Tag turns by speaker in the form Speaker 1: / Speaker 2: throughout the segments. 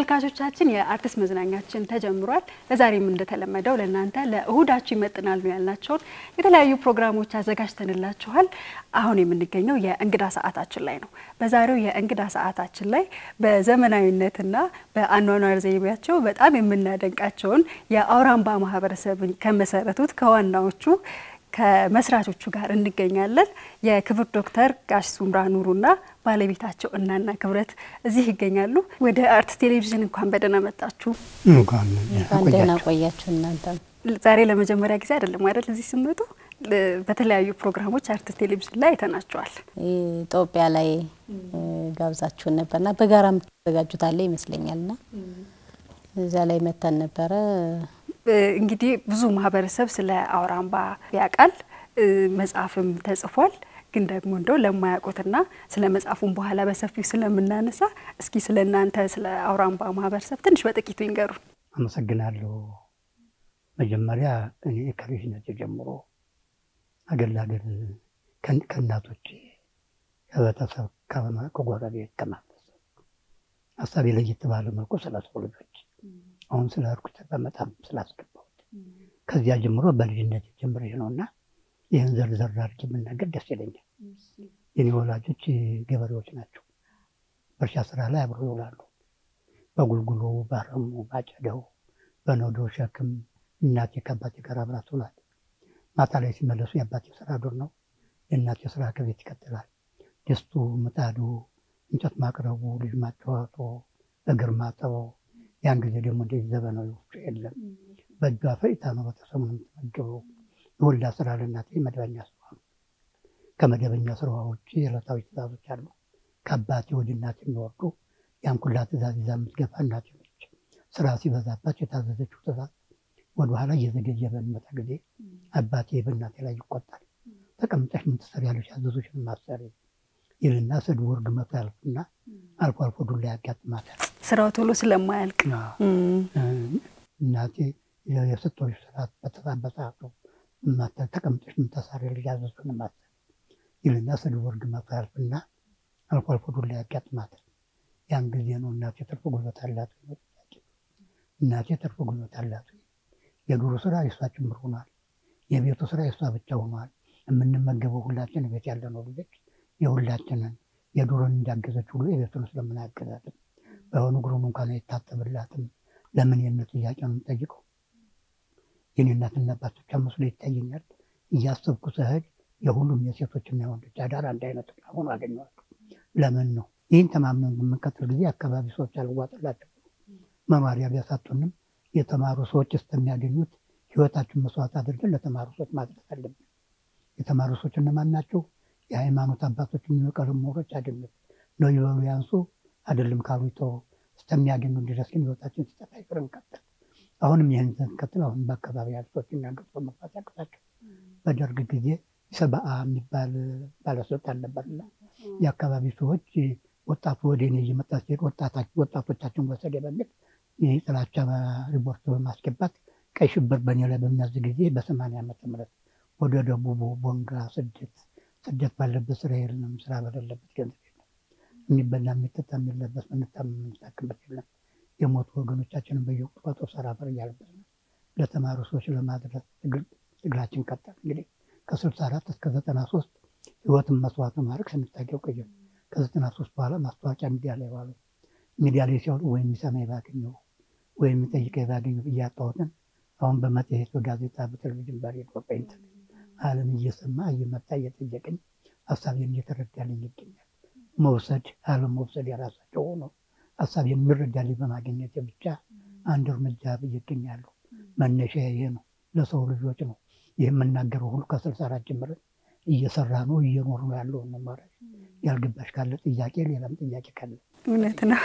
Speaker 1: ተመልካቾቻችን የአርቲስት መዝናኛችን ተጀምሯል። ለዛሬም እንደተለመደው ለእናንተ ለእሁዳችሁ ይመጥናሉ ያልናቸውን የተለያዩ ፕሮግራሞች አዘጋጅተንላችኋል። አሁን የምንገኘው የእንግዳ ሰዓታችን ላይ ነው። በዛሬው የእንግዳ ሰዓታችን ላይ በዘመናዊነትና በአኗኗር ዘይቤያቸው በጣም የምናደንቃቸውን የአውራምባ ማህበረሰብን ከመሰረቱት ከዋናዎቹ ከመስራቾቹ ጋር እንገኛለን። የክብር ዶክተር ጋሽ ሱምራ ኑሩና ባለቤታቸው እናና ክብረት እዚህ ይገኛሉ። ወደ አርትስ ቴሌቪዥን እንኳን በደህና መጣችሁ።
Speaker 2: እንኳን
Speaker 3: ደህና ቆያችሁ። እናንተ
Speaker 1: ዛሬ ለመጀመሪያ ጊዜ አይደለም አይደል? እዚህ ስመጡ በተለያዩ ፕሮግራሞች አርትስ ቴሌቪዥን ላይ አይተናቸዋል።
Speaker 3: ኢትዮጵያ ላይ ጋብዛችሁን ነበርና በጋራ የምትዘጋጁት አለ ይመስለኛልና እዚያ ላይ መተን ነበረ።
Speaker 1: እንግዲህ ብዙ ማህበረሰብ ስለ አውራምባ ያውቃል፣ መጽሐፍም ተጽፏል። ግን ደግሞ እንደው ለማያውቁትና ስለ መጽሐፉም በኋላ በሰፊው ስለምናነሳ እስኪ ስለ እናንተ ስለ አውራምባ ማህበረሰብ ትንሽ በጥቂቱ ይንገሩን።
Speaker 2: አመሰግናለሁ። መጀመሪያ እኔ ከልጅነት ጀምሮ አገር ለአገር ከእናቶች ከቤተሰብ ከጎረቤት ከማህበረሰብ ሀሳቤ ለየት ባለ መልኩ ስለ ሰው ልጆች አሁን ስለ እርኩት በመጣም ስላስገባሁት ከዚያ ጀምሮ በልጅነት ጀምሬ ነው እና ይህን ዘርዘር አድርጌ የምናገር ደስ ይለኛል። የኔ ወላጆች ገበሬዎች ናቸው። በእርሻ ስራ ላይ አብሮ ይውላሉ። በጉልጉሎ፣ ባረሙ፣ ባጨደው፣ በነዶ ሸክም እናቴ ከአባቴ ጋር አብራ ትውላለች። ማታ ላይ ሲመለሱ የአባቴ ስራ ዱር ነው፣ የእናቴ ስራ ከቤት ይቀጥላል። ድስቱ፣ ምጣዱ፣ እንጨት ማቅረቡ፣ ልጅ ማጫወቱ፣ እግር ማጠበው ያን ጊዜ ደግሞ እንደዚህ ዘመናዊ ወፍጮ የለም። በእጇ ፈጭታ ነው በተሰሙ የምትመገበው። የወልዳ ስራ ለእናቴ መደበኛ ስራ ነው። ከመደበኛ ስራዋ ውጭ የዕለታዊ ትእዛዞች አሉ። ከአባቴ ወደ እናቴ የሚወርዱ ያን ኩላ ትእዛዝ ይዛ የምትገፋ እናቴ ነች። ስራ ሲበዛባቸው የታዘዘችው ትእዛዝ ወደኋላ እየዘገየ በሚመጣ ጊዜ አባቴ በእናቴ ላይ ይቆጣል። ተቀምጠሽ ምን ትሰሪያለሽ? ያዘዙሽን ማሰሪ ይልና ስድቡ እርግመቱ ያልፍና አልፎ አልፎ ዱላ ያጋጥማታል።
Speaker 1: ስራው ቶሎ ስለማያልቅ
Speaker 2: እናቴ የሰጠሁሽ ስራ በተሳበሰዓቱ ተቀምጠሽ ምን ትሰሪያለሽ? ያዘዙሽን ማሰሪ ይልና ስድቡ እርግመቱ ያልፍና አልፎ አልፎ ዱላ ያጋጥማታል። ያን ጊዜ ነው እናቴ ትርፍ ጉልበት አላት ወይ? እናቴ ትርፍ ጉልበት አላት ወይ? የዱሩ ስራ የሷ ጭምር ሆኗል። የቤቱ ስራ የሷ ብቻ ሆኗል። የምንመገበው ሁላችን ቤት ያለነው ልጆች የሁላችንን የዱሮን እንዳገዘች ሁሉ የቤቱን ስለምናገዛትም በአሁኑ እግሩን እንኳን አይታጠብላትም። ለምን የነት ጥያቄ ነው የምጠይቀው። የኔ እናትና አባት ብቻ መስሎ ይታየኛል። እያሰብኩ ስሄድ የሁሉም የሴቶችና የወንዶች አዳር አንድ አይነት ሆኖ አገኘዋለሁ። ለምን ነው ይህን ተማምነን በምንቀጥል ጊዜ አካባቢ ሰዎች አልዋጥላቸው መማሪያ ቢያሳጡንም የተማሩ ሰዎች እስከሚያገኙት ህይወታችን መስዋዕት አድርገን ለተማሩ ሰዎች ማድረስ አለብን። የተማሩ ሰዎች እነማን ናቸው? የሃይማኖት አባቶች የሚበቀሉ ምሁሮች አይደለም ነው ይበሉ ያንሱ አይደለም ካሉ ተው እስከሚያገኙ ድረስ ግን ህይወታችን ሲጠፋ ይቅር እንቀጥል። አሁንም ይህን ስንቀጥል አሁን በአካባቢ ያሉ ሰዎች የሚያገጡ መግባት ያቅታቸው። በደርግ ጊዜ ሰብአ የሚባል ባለስልጣን ነበርና የአካባቢ ሰዎች ወጣቱ ወደ እኔ እየመጣ ሲሄድ ወጣቶቻችን ወሰደ በሚል የጥላቻ ሪፖርት በማስገባት ቀይ ሽብር በእኔ ላይ በሚያዝ ጊዜ በሰማንያ ዓመተ ምህረት ወደ ደቡቡ ቦንጋ ስደት ስደት ባለበት ስራ የለም፣ ስራ በሌለበት ገንዘብ የለም፣ የሚበላ የሚጠጣ የሚለበስ ምንታም የምንታክምበት የለም። የሞቱ ወገኖቻችንን በየወቅቱ በጦር ሰራፈር እያለበት ነው ለተማሩ ሰዎች ለማድረስ ትግላችን ቀጠል። እንግዲህ ከስልሳ አራት እስከ ዘጠና ሶስት ህይወትን መስዋዕት ማድረግ ስንታገው ቆየ። ከዘጠና ሶስት በኋላ ማስታወቂያ ሚዲያ ላይ ዋሉ። ሚዲያ ላይ ሲያወጡ ወይም የሚሰማ ባገኘው ወይም የሚጠይቀ ባገኘው እያጣሁትን አሁን በመጽሔት በጋዜጣ በቴሌቪዥን በሬዲዮ በኢንተርኔት ዓለም እየሰማ እየመጣ እየጠየቀኝ ሀሳቤን እየተረዳልኝ ይገኛል። መውሰድ አለም መውሰድ የራሳቸው ሆኖ ሀሳብ የሚረዳልኝ በማግኘት ብቻ አንድ እርምጃ ብዬ እገኛለሁ። መነሻ ይሄ ነው፣ ለሰው ልጆች ነው። ይህ የምናገረው ሁሉ ከስልሳ አራት ጀምረን እየሰራ ነው እየኖር ነው ያለው መማሪያ ያልገባሽ ካለ ጥያቄ ሌላም ጥያቄ ካለ
Speaker 1: እውነት ነው።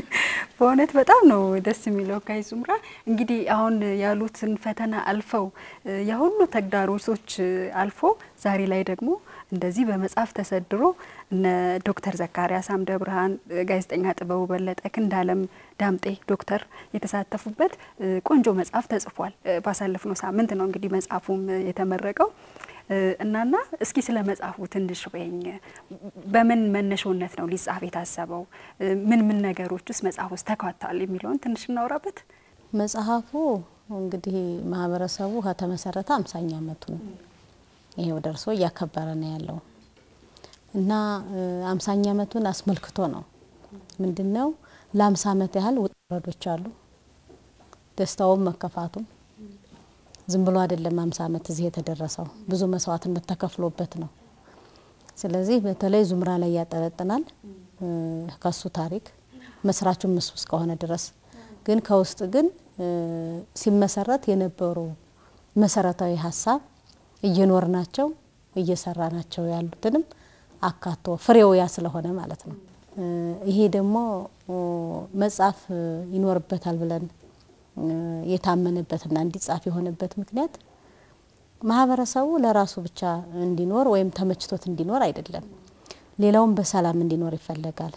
Speaker 1: በእውነት በጣም ነው ደስ የሚለው። ጋይ ዙምራ እንግዲህ አሁን ያሉትን ፈተና አልፈው የሁሉ ተግዳሮቶች አልፎ ዛሬ ላይ ደግሞ እንደዚህ በመጽሐፍ ተሰድሮ እነ ዶክተር ዘካሪያስ አምደ ብርሃን፣ ጋዜጠኛ ጥበቡ በለጠ፣ ክንዳለም ዳምጤ ዶክተር የተሳተፉበት ቆንጆ መጽሐፍ ተጽፏል። ባሳለፍነው ሳምንት ነው እንግዲህ መጽሐፉም የተመረቀው። እናና እስኪ ስለ መጽሐፉ ትንሽ በይኝ። በምን መነሻነት ነው ሊጻፍ የታሰበው? ምን ምን ነገሮች ውስጥ መጽሐፍ ውስጥ ተካተዋል የሚለውን ትንሽ እናውራበት።
Speaker 3: መጽሐፉ እንግዲህ ማህበረሰቡ ከተመሰረተ አምሳኛ ዓመቱ ነው። ይሄው ደርሶ እያከበረ ነው ያለው እና አምሳኛ ዓመቱን አስመልክቶ ነው ምንድን ነው ለአምሳ ዓመት ያህል ውጣ ውረዶች አሉ። ደስታውም መከፋቱም ዝም ብሎ አይደለም። አምሳ ዓመት እዚህ የተደረሰው ብዙ መስዋዕትነት ተከፍሎበት ነው። ስለዚህ በተለይ ዙምራ ላይ ያጠነጥናል ከሱ ታሪክ መስራቹም እሱ እስከሆነ ድረስ ግን ከውስጥ ግን ሲመሰረት የነበሩ መሰረታዊ ሀሳብ እየኖር ናቸው እየሰራ ናቸው ያሉትንም አካቶ ፍሬው ያ ስለሆነ ማለት ነው። ይሄ ደግሞ መጻፍ ይኖርበታል ብለን የታመነበትና እንዲጻፍ የሆነበት ምክንያት ማህበረሰቡ ለራሱ ብቻ እንዲኖር ወይም ተመችቶት እንዲኖር አይደለም። ሌላውም በሰላም እንዲኖር ይፈለጋል።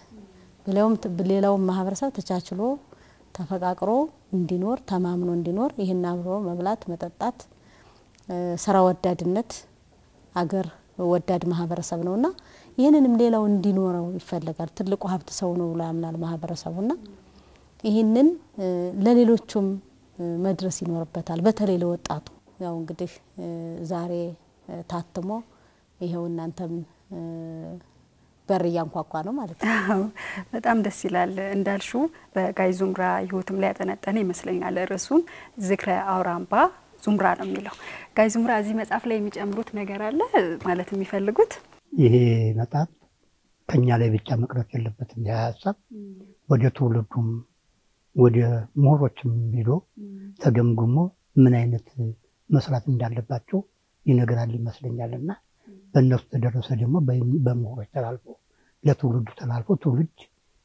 Speaker 3: ሌላውም ማህበረሰብ ተቻችሎ ተፈቃቅሮ እንዲኖር ተማምኖ እንዲኖር ይህን አብሮ መብላት፣ መጠጣት፣ ስራ ወዳድነት አገር ወዳድ ማህበረሰብ ነውና ይህንንም ሌላው እንዲኖረው ይፈለጋል። ትልቁ ሀብት ሰው ነው ብሎ ያምናል ማህበረሰቡና ይህንን ለሌሎቹም መድረስ ይኖርበታል። በተለይ ለወጣቱ ያው እንግዲህ ዛሬ ታትሞ ይኸው እናንተም በር እያንኳኳ ነው ማለት ነው።
Speaker 1: በጣም ደስ ይላል። እንዳልሽው በጋይ ዙምራ ህይወትም ላይ ያጠነጠነ ይመስለኛል። ርዕሱም ዝክረ አውራምባ ዙምራ ነው የሚለው። ጋይ ዙምራ እዚህ መጽሐፍ ላይ የሚጨምሩት ነገር አለ ማለት የሚፈልጉት
Speaker 2: ይሄ መጽሐፍ ከኛ ላይ ብቻ መቅረት የለበትም። ይህ ሀሳብ ወደ ትውልዱም ወደ ምሁሮችም ሄዶ ተገምግሞ ምን አይነት መስራት እንዳለባቸው ይነግራል ይመስለኛል እና በእነሱ ተደረሰ ደግሞ በምሁሮች ተላልፎ ለትውልዱ ተላልፎ ትውልድ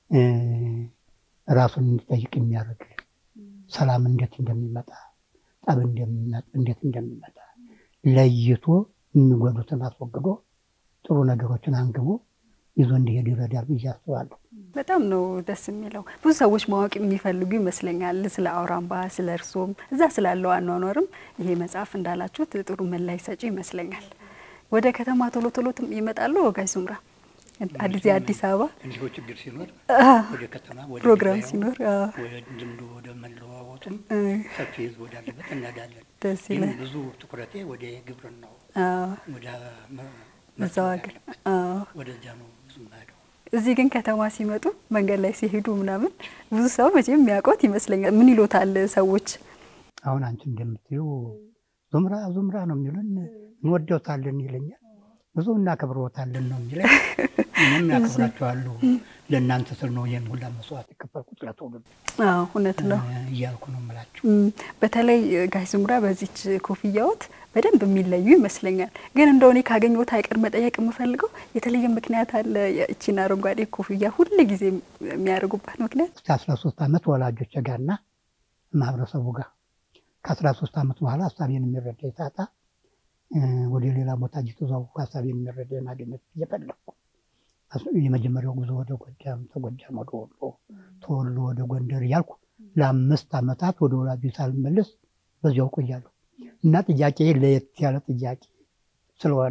Speaker 2: ራሱን እንዲጠይቅ የሚያደርግ ሰላም እንዴት እንደሚመጣ ጠብ እንዴት እንደሚመጣ ለይቶ የሚጎዱትን አስወግዶ ጥሩ ነገሮችን አንግቦ ይዞ እንዲሄድ ይረዳል ብዬ አስባለሁ።
Speaker 1: በጣም ነው ደስ የሚለው። ብዙ ሰዎች ማወቅ የሚፈልጉ ይመስለኛል ስለ አውራምባ፣ ስለ እርሶም እዛ ስላለው አኗኗርም ይሄ መጽሐፍ እንዳላችሁት ጥሩ መላይ ሰጪ ይመስለኛል። ወደ ከተማ ቶሎ ቶሎ ይመጣሉ ጋይ ዙምራ? አዲስ አዲስ አበባ
Speaker 2: እንዲሁ ችግር ሲኖር ወደ ከተማ ወደ
Speaker 1: ፕሮግራም
Speaker 2: ገበያው፣
Speaker 1: ሲኖር
Speaker 2: ወደ ልምዱ ወደ መለዋወጡም ሰፊ ህዝብ ወዳለበት እንሄዳለን።
Speaker 1: ደስ
Speaker 2: ግን
Speaker 1: ይላል።
Speaker 2: ብዙ ትኩረቴ ወደ ግብርናው
Speaker 1: አዎ፣
Speaker 2: ወደ መ-
Speaker 1: እዛው ሀገር አዎ።
Speaker 2: ወደዚያ ነው ብዙ የምሄደው።
Speaker 1: እዚህ ግን ከተማ ሲመጡ መንገድ ላይ ሲሄዱ ምናምን ብዙ ሰው መቼም የሚያውቁት ይመስለኛል። ምን ይሎታል ሰዎች?
Speaker 2: አሁን አንቺ እንደምትይው ዙምራ ዙምራ ነው የሚሉን፣ እንወደውታለን ይለኛል። ብዙ እናከብረውታለን ነው የሚለኝ። እኔም ያከብራቸዋለሁ። ለእናንተ ስል ነው ይህን ሁላ መስዋዕት የከፈልኩት ለትውልድ
Speaker 1: አዎ እውነት ነው።
Speaker 2: እያልኩ ነው የምላቸው።
Speaker 1: እም፣ በተለይ ጋይ ዙምራ በዚች ኮፍያዎት በደንብ የሚለዩ ይመስለኛል። ግን እንደው እኔ ካገኘሁት አይቀር መጠየቅ የምፈልገው የተለየ ምክንያት አለ? የእቺን አረንጓዴ ኮፍያ ሁል ጊዜ የሚያደርጉባት ምክንያት?
Speaker 2: እስከ አስራ ሶስት ዓመት ወላጆች ጋርና ማህበረሰቡ ጋር ከአስራ ሶስት ዓመት በኋላ ሀሳቤን የሚረዳ የታጣ ወደ ሌላ ቦታ እየተዘዋወርኩ ሀሳቤን የሚረዳ የማግኘት እየፈለግኩ የመጀመሪያው ጉዞ ወደ ጎጃም፣ ተጎጃም ወደ ወሎ፣ ተወሎ ወደ ጎንደር እያልኩ ለአምስት ዓመታት ወደ ወላጆ ሳልመለስ በዚያው ቆያለሁ እና ጥያቄ ለየት ያለ ጥያቄ ስለሆነ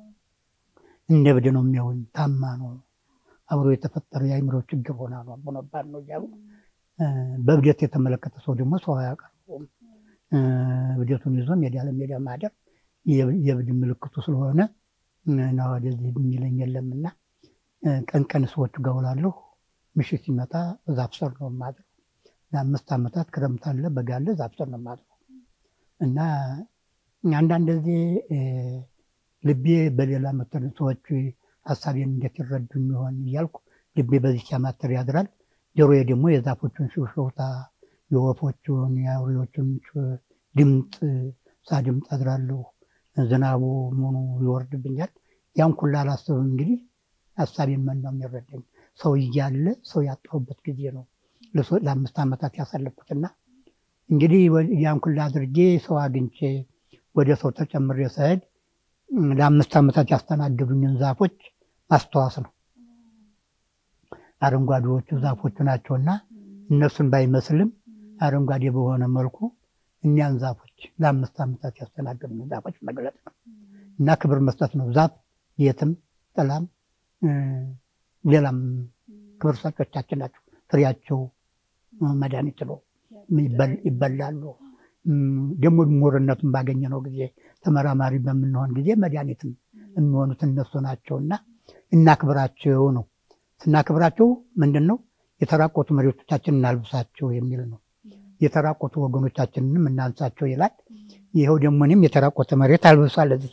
Speaker 2: እንደ እብድ ነው የሚሆን ታማ ነው አብሮ የተፈጠረ የአእምሮ ችግር ሆና ነው ሆነባት ነው እያሉ በእብደት የተመለከተ ሰው ደግሞ ሰው አያቀርቡም። እብደቱን ይዞ ሜዳ ለሜዳ ማደር የእብድ ምልክቱ ስለሆነ እና ወደዚህ የሚለኝ የለምና ቀን ቀን ሰዎቹ ጋር ውላለሁ። ምሽት ሲመጣ ዛፍ ስር ነው የማድረው። ለአምስት ዓመታት ክረምት አለ በጋ አለ ዛፍ ስር ነው የማድረው እና አንዳንድ ጊዜ ልቤ በሌላ መተን ሰዎች ሀሳቤን እንዴት ይረዱ የሚሆን እያልኩ ልቤ በዚህ ሲያማትር ያድራል። ጆሮዬ ደግሞ የዛፎቹን ሽውሽውታ፣ የወፎቹን፣ የአውሬዎቹን ድምፅ ሳድምጥ አድራለሁ። ዝናቡ ምኑ ይወርድብኛል። ያን ኩላ አላስብም። እንግዲህ ሀሳቤን መን ነው የሚረዳኝ። ሰው እያለ ሰው ያጣሁበት ጊዜ ነው ለአምስት ዓመታት ያሳለፍኩትና እንግዲህ ያን ኩላ አድርጌ ሰው አግኝቼ ወደ ሰው ተጨምሬ ስሄድ ለአምስት ዓመታት ያስተናገዱኝን ዛፎች ማስተዋስ ነው። አረንጓዴዎቹ ዛፎቹ ናቸውና እነሱን ባይመስልም አረንጓዴ በሆነ መልኩ እኛን ዛፎች ለአምስት ዓመታት ያስተናገዱኝን ዛፎች መግለጥ ነው። እና ክብር መስጠት ነው። ዛፍ የትም ጥላም ሌላም ክብር ሰጮቻችን ናቸው። ፍሬያቸው መድኃኒት ነው፣ ይበላሉ። ደግሞ ምሁርነቱን ባገኘነው ጊዜ ተመራማሪ በምንሆን ጊዜ መድኃኒትም የሚሆኑት እነሱ ናቸው እና እናክብራቸው ነው። ስናክብራቸው ምንድን ነው የተራቆቱ መሬቶቻችን እናልብሳቸው የሚል ነው። የተራቆቱ ወገኖቻችንንም እናንሳቸው ይላል። ይኸው ደግሞ እኔም የተራቆተ መሬት አልብሷል እዚህ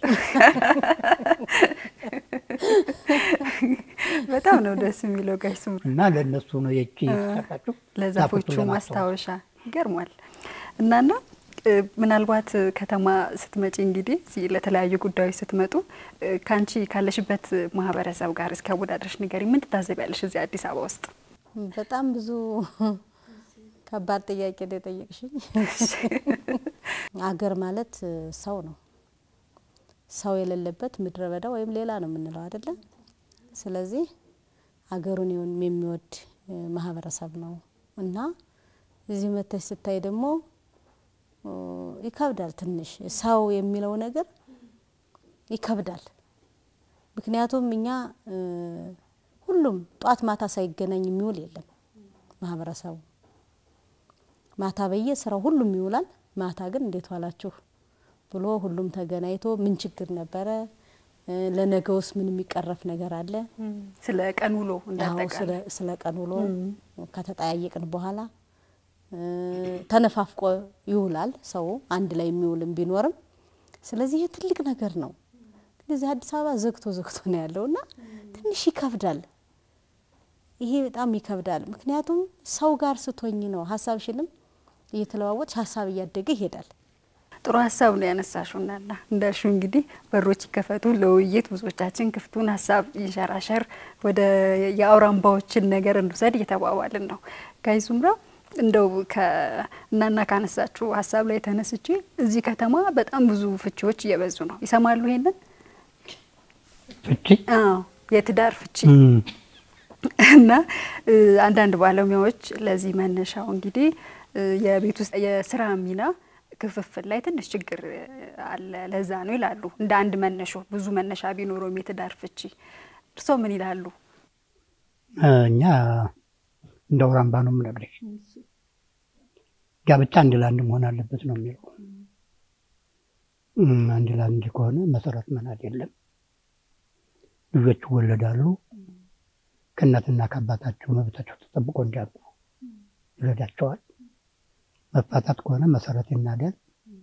Speaker 1: በጣም ነው ደስ የሚለው ጋሽ ስምሩ
Speaker 2: እና ለእነሱ ነው የቺ የተሰጣቸው
Speaker 1: ለዛፎቹ ማስታወሻ ይገርሟል። እናና ምናልባት ከተማ ስትመጪ እንግዲህ ለተለያዩ ጉዳዮች ስትመጡ ከአንቺ ካለሽበት ማህበረሰብ ጋር እስኪ አወዳደርሽ ንገሪ። ምን ትታዘቢያለሽ እዚህ አዲስ አበባ ውስጥ?
Speaker 3: በጣም ብዙ ከባድ ጥያቄ ነው የጠየቅሽኝ። አገር ማለት ሰው ነው። ሰው የሌለበት ምድረ በዳ ወይም ሌላ ነው የምንለው አይደለም። ስለዚህ አገሩን የሚወድ ማህበረሰብ ነው እና እዚህ መተሽ ስታይ ደግሞ ይከብዳል። ትንሽ ሰው የሚለው ነገር ይከብዳል። ምክንያቱም እኛ ሁሉም ጧት ማታ ሳይገናኝ የሚውል የለም ማህበረሰቡ ማታ በየስራው ሁሉም ይውላል። ማታ ግን እንዴት ዋላችሁ ብሎ ሁሉም ተገናኝቶ ምን ችግር ነበረ፣ ለነገውስ ምን የሚቀረፍ ነገር አለ፣
Speaker 1: ስለ ቀን ውሎ እንዳጠቃላይ
Speaker 3: ስለ ቀን ውሎ ከተጠያየቅን በኋላ ተነፋፍቆ ይውላል ሰው አንድ ላይ የሚውልም ቢኖርም። ስለዚህ ይሄ ትልቅ ነገር ነው። ግን እዚህ አዲስ አበባ ዘግቶ ዘግቶ ነው ያለው እና ትንሽ ይከብዳል። ይሄ በጣም ይከብዳል። ምክንያቱም ሰው ጋር ስትሆኝ ነው ሀሳብሽንም እየተለዋወጥሽ ሀሳብ እያደገ ይሄዳል።
Speaker 1: ጥሩ ሀሳብ ነው ያነሳሽው እናና እንዳልሽው እንግዲህ በሮች ይከፈቱ ለውይይት ብዙዎቻችን ክፍቱን ሀሳብ ይንሸራሸር ወደ የአውራምባዎችን ነገር እንውሰድ እየተባባልን ነው። ጋይ ዙምራ እንደው እናና ካነሳችሁ ሀሳብ ላይ ተነስቼ እዚህ ከተማ በጣም ብዙ ፍቺዎች እየበዙ ነው። ይሰማሉ ይሄንን
Speaker 2: ፍቺ
Speaker 1: አዎ የትዳር ፍቺ እና አንዳንድ ባለሙያዎች ለዚህ መነሻው እንግዲህ የቤት ውስጥ የስራ ሚና ክፍፍል ላይ ትንሽ ችግር አለ፣ ለዛ ነው ይላሉ። እንደ አንድ መነሾ ብዙ መነሻ ቢኖረውም የትዳር ፍቺ እርስዎ ምን ይላሉ?
Speaker 2: እኛ እንደ አውራምባ ነው የምነግርሽ። ጋብቻ አንድ ለአንድ መሆን አለበት ነው የሚለው። አንድ ለአንድ ከሆነ መሰረት መናድ የለም። ልጆች ይወለዳሉ። ከእናትና ከአባታቸው መብታቸው ተጠብቆ እንዲያድጉ ይረዳቸዋል። መፋታት ከሆነ መሰረት ይናዳል።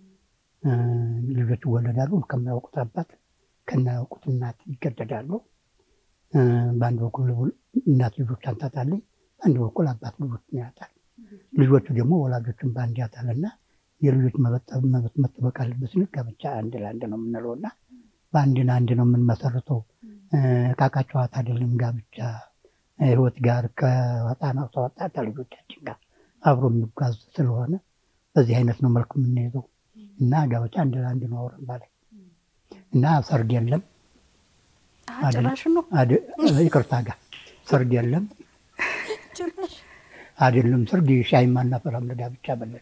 Speaker 2: ልጆች ይወለዳሉ። ከማያውቁት አባት ከማያውቁት እናት ይገደዳሉ። በአንድ በኩል እናት ልጆቿን ታጣለች፣ በአንድ በኩል አባት ልጆችን ያጣል። ልጆቹ ደግሞ ወላጆችን በአንድ ያጣልና የልጆች መብት መጠበቅ አለበት ስንል ጋብቻ አንድ ለአንድ ነው የምንለው እና በአንድ ለአንድ ነው የምንመሰርተው። እቃቃ ጨዋታ አይደለም ጋብቻ ህይወት ጋር ከህፃናት ወጣ ከልጆቻችን ጋር አብሮ የሚጓዝ ስለሆነ በዚህ አይነት ነው መልኩ የምንይዘው እና ጋብቻ አንድ ለአንድ ነው አውራምባ ላይ እና ሰርግ የለም።
Speaker 1: ጭራሽ ነው
Speaker 2: ይቅርታ ጋር ሰርግ የለም አይደለም። ሰርግ ሻይ ማናፈላም ለጋብቻ በለን።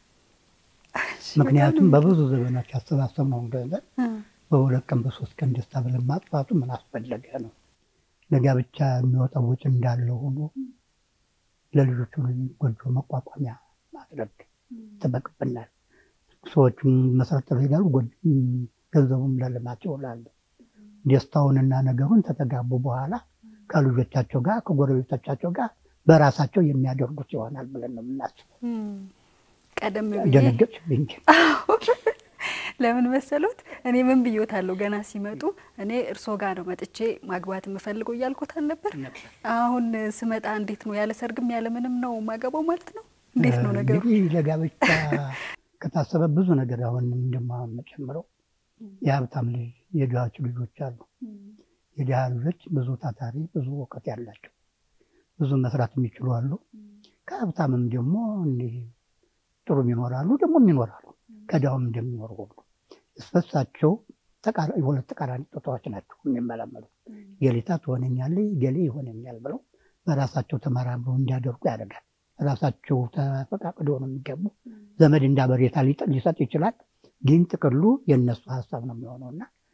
Speaker 2: ምክንያቱም በብዙ ዘመናት ያሰባሰብነውን ገንዘብ በሁለት ቀን በሶስት ቀን ደስታ ብለን ማጥፋቱ ምን አስፈለገ ነው። ለጋብቻ የሚወጣው ወጪ እንዳለ ሆኖ ለልጆቹ ጎጆ መቋቋሚያ ማድረግ ይጠበቅብናል። ሰዎችም መሰረት ይሄዳሉ፣ ገንዘቡም ለልማት ይውላሉ። ደስታውንና ነገሩን ተተጋቡ በኋላ ከልጆቻቸው ጋር ከጎረቤቶቻቸው ጋር በራሳቸው የሚያደርጉት ይሆናል ብለን ነው የምናስበው።
Speaker 1: ቀደም
Speaker 2: ደነገጥሽብኝ እንጂ
Speaker 1: ለምን መሰሎት? እኔ ምን ብዬዎታለሁ? ገና ሲመጡ እኔ እርስዎ ጋር ነው መጥቼ ማግባት የምፈልገው እያልኩት አልነበር? አሁን ስመጣ እንዴት ነው ያለ ሰርግም ያለ ምንም ነው ማገባው ማለት ነው? እንዴት ነው ነገሩ?
Speaker 2: እንግዲህ ለጋብቻ ከታሰበ ብዙ ነገር አሁን እንደማመጨምረው የሀብታም ልጅ የድሃዎች ልጆች አሉ። የድሃ ልጆች ብዙ ታታሪ፣ ብዙ እውቀት ያላቸው ብዙ መስራት የሚችሉ አሉ። ከሀብታምም ደግሞ እንዲህ ጥሩም ይኖራሉ፣ ደግሞ ይኖራሉ ከዳውም እንደሚኖሩ ሁሉ እስበሳቸው የሁለት ተቃራኒ ጾታዎች ናቸው የሚመላመሉት። ገሊታ ትሆነኛለች፣ ገሌ ይሆነኛል ብለው በራሳቸው ተመራምረው እንዲያደርጉ ያደርጋል። ራሳቸው ተፈቃቅደው ነው የሚገቡ። ዘመድ እንዳበሬታ ሊሰጥ ይችላል፣ ግን ጥቅሉ የእነሱ ሀሳብ ነው የሚሆነው እና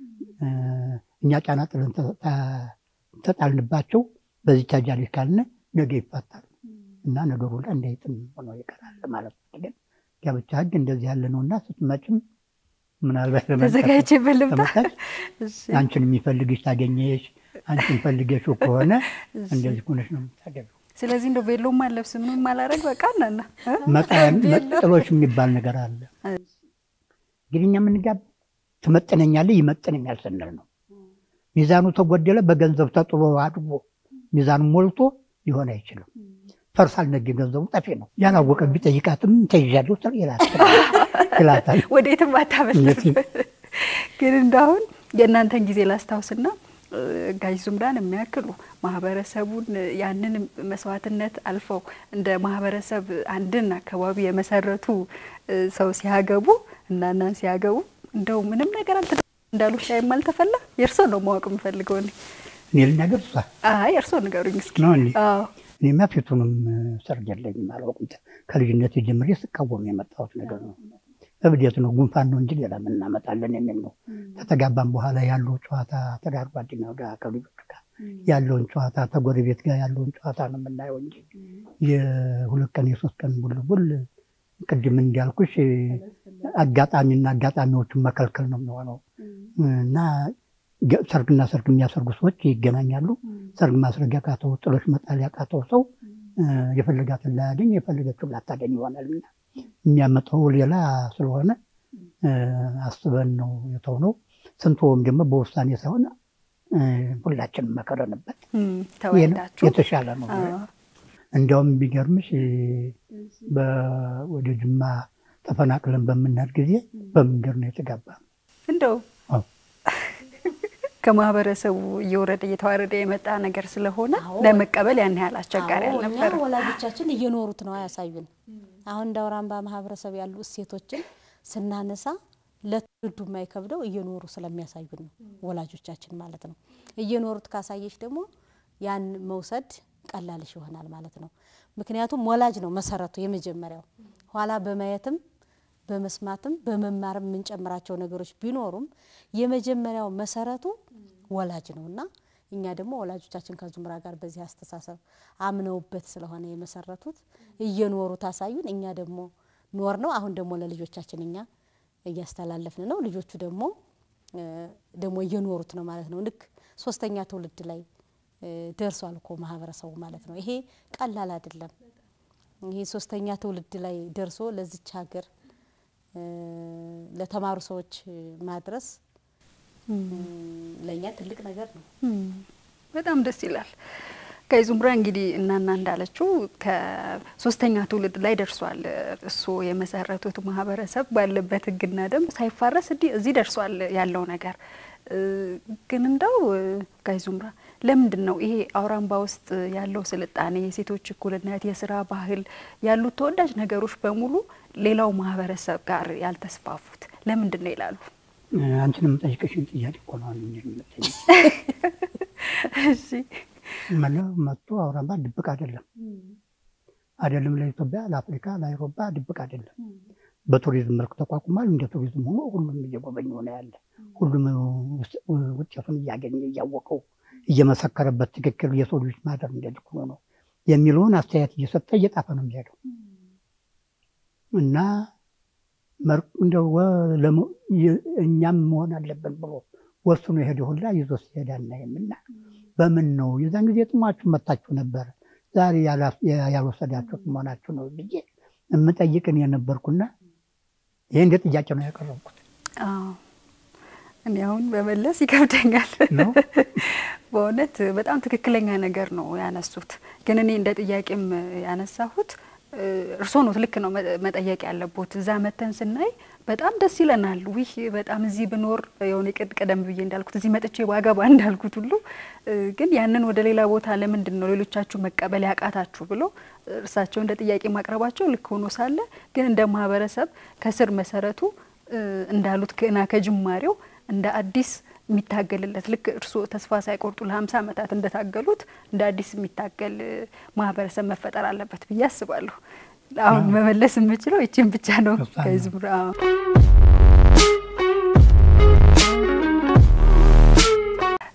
Speaker 2: እኛ ጫና ጥለን ተጣልንባቸው በዚህ ታጃለች ካልን ነገ ይፋታል እና ነገሩ ላይ እንዳይጥም ሆኖ ይቀራል ማለት ነው። ግን ጋብቻ ሕግ እንደዚህ ያለ ነው እና ስትመጭም ምናልባት
Speaker 1: ተዘጋጅበት ልምጣ።
Speaker 2: አንቺን የሚፈልግሽ ታገኘሽ፣ አንቺን ፈልገሽው ከሆነ እንደዚህ ሆነሽ ነው የምታገቢው።
Speaker 1: ስለዚህ እንደው ቬሎም አለብስ ምንም አላረግ በቃ እናና
Speaker 2: ጥሎሽ የሚባል ነገር አለ። እንግዲህ እኛ የምንጋባ ትመጥነኛለህ ይመጥነኛል ስንል ነው። ሚዛኑ ተጎደለ በገንዘብ ተጥሎ አድጎ ሚዛኑ ሞልቶ ሊሆን አይችልም። ፈርሳል ነገ ገንዘቡ ጠፊ ነው። ያላወቀ ቢጠይቃትም ተይዣለሁ ይላታል።
Speaker 1: ወዴትም አታመልጥ። ግን እንዳሁን የእናንተን ጊዜ ላስታውስና ጋሽ ዙምራን የሚያክሉ ማህበረሰቡን ያንን መስዋዕትነት አልፈው እንደ ማህበረሰብ አንድን አካባቢ የመሰረቱ ሰው ሲያገቡ እና እናን ሲያገቡ እንደው ምንም ነገር አልተ እንዳሉ ሻይም አልተፈላ። የእርስዎ ነው ማወቅ የምፈልገው እኔ
Speaker 2: እኔ ልናገር እሷ
Speaker 1: አይ እርስዎ ንገሩኝ እስኪ።
Speaker 2: ነው እንዴ?
Speaker 1: አዎ
Speaker 2: እኔማ ፊቱንም ሰርግ የለኝም አላውቅም። ከልጅነት ጀምሬ ስቃወም የመጣሁት ነገር ነው። እብዴት ነው፣ ጉንፋን ነው እንጂ ሌላ ምን እናመጣለን የሚል ነው። ከተጋባም በኋላ ያለው ጨዋታ ትዳር ጓደኛው ጋር ከልጆች ጋር ያለውን ጨዋታ ተጎረቤት ጋር ያለውን ጨዋታ ነው የምናየው እንጂ የሁለት ቀን የሶስት ቀን ቡልቡል ቅድም እንዳልኩሽ አጋጣሚና አጋጣሚዎቹን መከልከል ነው የሚሆነው እና ሰርግና ሰርግ የሚያሰርጉ ሰዎች ይገናኛሉ። ሰርግ ማስረግ ያቃተው ጥሎሽ መጣል ያቃተው ሰው የፈለጋትን ላያገኝ የፈለገችውን ላታገኝ ይሆናልና የሚያመጣው ሌላ ስለሆነ አስበን ነው የተውነው። ስንትወም ደግሞ በውሳኔ ሳይሆን ሁላችንም መከረንበት
Speaker 1: ተወዳችሁ
Speaker 2: የተሻለ ነው። እንዲያውም ቢገርምሽ ወደ ጅማ ተፈናቅለን በምንሄድ ጊዜ በመንገድ ነው የተጋባ ነው።
Speaker 1: እንደው ከማህበረሰቡ እየወረደ እየተዋረደ የመጣ ነገር ስለሆነ ለመቀበል ያን ያህል አስቸጋሪ
Speaker 3: አዎ፣
Speaker 1: አልነበረ።
Speaker 3: እኛ ወላጆቻችን እየኖሩት ነው ያሳዩን። አሁን እንደ አውራምባ ማህበረሰብ ያሉ እሴቶችን ስናነሳ ለትውልዱ የማይከብደው እየኖሩ ስለሚያሳዩን ነው ወላጆቻችን ማለት ነው። እየኖሩት ካሳየች ደግሞ ያን መውሰድ ቀላልሽ ይሆናል ማለት ነው። ምክንያቱም ወላጅ ነው መሰረቱ የመጀመሪያው። ኋላ በማየትም በመስማትም በመማርም የምንጨምራቸው ነገሮች ቢኖሩም የመጀመሪያው መሰረቱ ወላጅ ነው እና እኛ ደግሞ ወላጆቻችን ከዙምራ ጋር በዚህ አስተሳሰብ አምነውበት ስለሆነ የመሰረቱት እየኖሩት አሳዩን። እኛ ደግሞ ኖር ነው። አሁን ደግሞ ለልጆቻችን እኛ እያስተላለፍን ነው። ልጆቹ ደግሞ ደግሞ እየኖሩት ነው ማለት ነው። ልክ ሶስተኛ ትውልድ ላይ ደርሷል እኮ ማህበረሰቡ ማለት ነው። ይሄ ቀላል አይደለም። ይሄ ሶስተኛ ትውልድ ላይ ደርሶ ለዚች ሀገር ለተማሩ ሰዎች ማድረስ ለእኛ ትልቅ ነገር ነው።
Speaker 1: በጣም ደስ ይላል። ጋይ ዙምራ እንግዲህ እናና እንዳለችው ከሶስተኛ ትውልድ ላይ ደርሷል። እሱ የመሰረቱት ማህበረሰብ ባለበት ሕግና ደንብ ሳይፋረስ እዚህ ደርሷል ያለው ነገር ግን እንደው ጋይ ዙምራ ለምንድን ነው ይሄ አውራምባ ውስጥ ያለው ስልጣኔ፣ የሴቶች እኩልነት፣ የስራ ባህል ያሉት ተወዳጅ ነገሮች በሙሉ ሌላው ማህበረሰብ ጋር ያልተስፋፉት ለምንድን ነው ይላሉ?
Speaker 2: አንቺን የምጠይቅሽን ጥያቄ እኮ ነው የምጠይቅ።
Speaker 1: እሺ
Speaker 2: መለው መጥቶ አውራምባ ድብቅ አይደለም አይደለም፣ ለኢትዮጵያ፣ ለአፍሪካ፣ ለአውሮፓ ድብቅ አይደለም። በቱሪዝም መልክ ተቋቁሟል። እንደ ቱሪዝም ሆኖ ሁሉም እየጎበኘ ሆነ ያለ ሁሉም ውጤቱን እያገኘ እያወቀው እየመሰከረበት ትክክል የሰው ልጆች ማደር እንደዚህ ሆኖ ነው የሚለውን አስተያየት እየሰጠ እየጣፈ ነው የሚሄደው እና እንደው እኛም መሆን አለብን ብሎ ወስኖ የሄደ ሁላ ይዞ ሲሄድ አናይም። እና በምን ነው የዛን ጊዜ ጥሟችሁ መታችሁ ነበር፣ ዛሬ ያልወሰዳችሁት መሆናችሁ ነው ብዬ የምጠይቅን የነበርኩና ይህ እንደ ጥያቄ ነው ያቀረብኩት።
Speaker 1: እኔ አሁን በመለስ ይከብደኛል
Speaker 2: ነው
Speaker 1: በእውነት በጣም ትክክለኛ ነገር ነው ያነሱት። ግን እኔ እንደ ጥያቄም ያነሳሁት እርስዎ ነው ልክ ነው መጠየቅ ያለቦት። እዛ መተን ስናይ በጣም ደስ ይለናል። ዊህ በጣም እዚህ ብኖር የሆነ ቅድ ቀደም ብዬ እንዳልኩት እዚህ መጥቼ ባገባ እንዳልኩት ሁሉ ግን ያንን ወደ ሌላ ቦታ ለምንድን ነው ሌሎቻችሁ መቀበል ያቃታችሁ ብሎ እርሳቸው እንደ ጥያቄ ማቅረባቸው ልክ ሆኖ ሳለ ግን እንደ ማህበረሰብ ከስር መሰረቱ እንዳሉት ገና ከጅማሬው እንደ አዲስ የሚታገልለት ልክ እርስዎ ተስፋ ሳይቆርጡ ለሀምሳ ዓመታት እንደታገሉት እንደ አዲስ የሚታገል ማህበረሰብ መፈጠር አለበት ብዬ አስባለሁ። አሁን መመለስ የምችለው ይችን ብቻ ነው። ከዝምራ